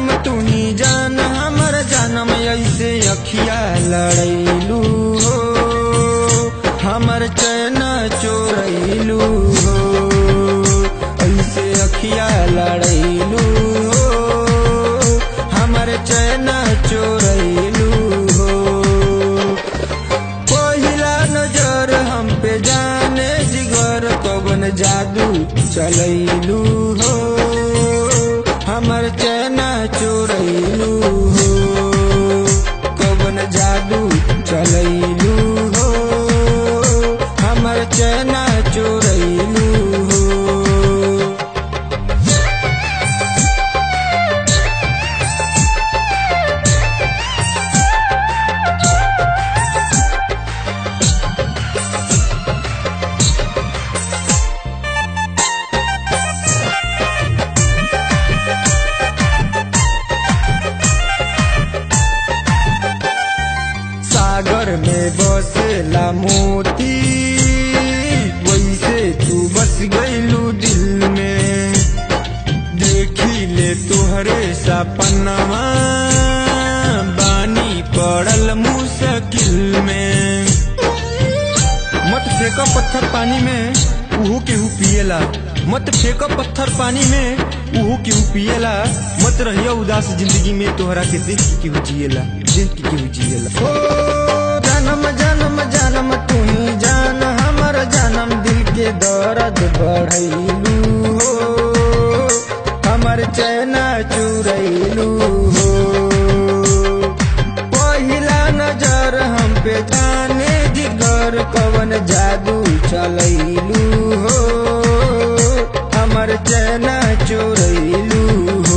जानम तू ही जान हमर जानम ऐसे अखिया लड़ैलू हो हमर चैन चोरैलू हो ऐसे अखिया लड़ैलू हो हमर चैन चोरैलू हो पहिला नजर हम पे जाने जिगर कवन जादू चलैलू हो हमर चैना चोरैलू हो कवन जादू चलैलू हो हमर चैना चोरैलू हो सागर में बसेला मोती वैसे तू बस गईलू दिल में देखी ले तुहरे सपनवा बानी पड़ल मुश्किल में मत फेंको पत्थर पानी में उहू केहू पिएला मत फेंको पत्थर पानी में उहू केहू पिएला मत रहियो उदास जिंदगी में तोहरा के देख के केहू जिएला देख के केहू जिएला ओ जन्म जन्म जन्म तू ही जान हमर जन्म दिल के दर्द बढ़ैलू हो हमर चैना चुरैलू हो पहिला नजर हम पे जाने जिगर कवन जादू चलैलू हो हमर चैना चोरैलू हो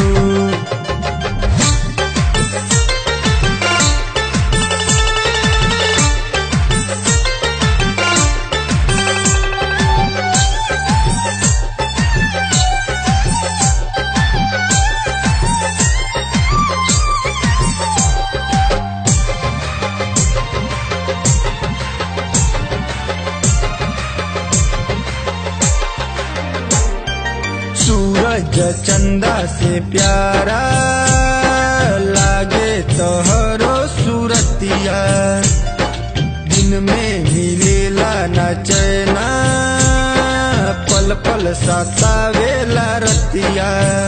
सूरज चंदा से प्यारा लागे तोहरो सूरतिया दिन में मिलेला न चैना पल पल सतावेला रतिया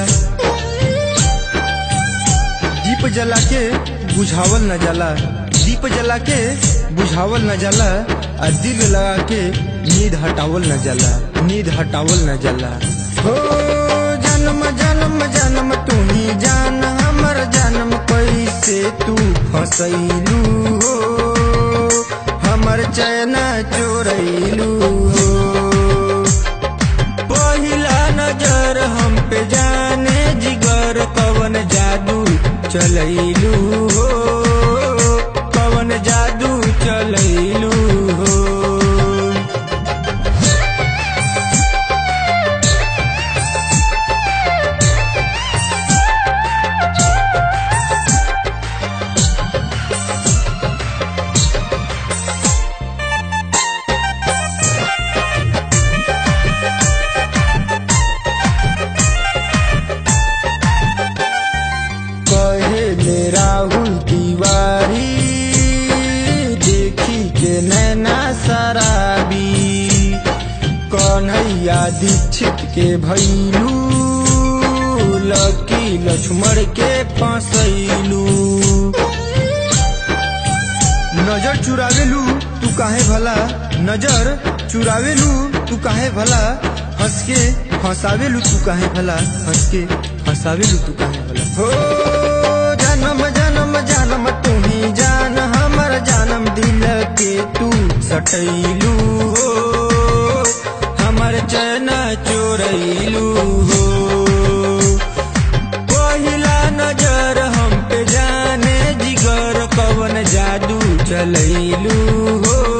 दीप जला के बुझावल न जाला दीप जला के बुझावल न जाला आ दिल लगा के नींद हटावल न जाला नींद हटावल न जाला हो जन्म जन्म जन्म तू ही जान हमर जन्म कैसे तू फसैलू हो हमर चैना चोरैलू हो पहिला नजर हम पे जाने जिगर कवन जादू चलैलू हो कवन जादू चलैलू हो कहे ले राहुल तिवारी देखी के नैना शराबी कन्हैया दीक्षित के भैलू लकी लक्ष्मण के फसैलू नजर चुरावेलू तू काहे भला नजर चुरावेलू तू काहे भला हंस के हंसावेलू तू काहे भला हंस के हंसावेलू तू काहे भला हो जन्म जन्म जन्म तू ही जान हमर जन्म दिल के तू सटैलू हो हमर चैन चोरैलू हो पहिला नजर हम पे जाने जिगर कवन जादू चलैलू हो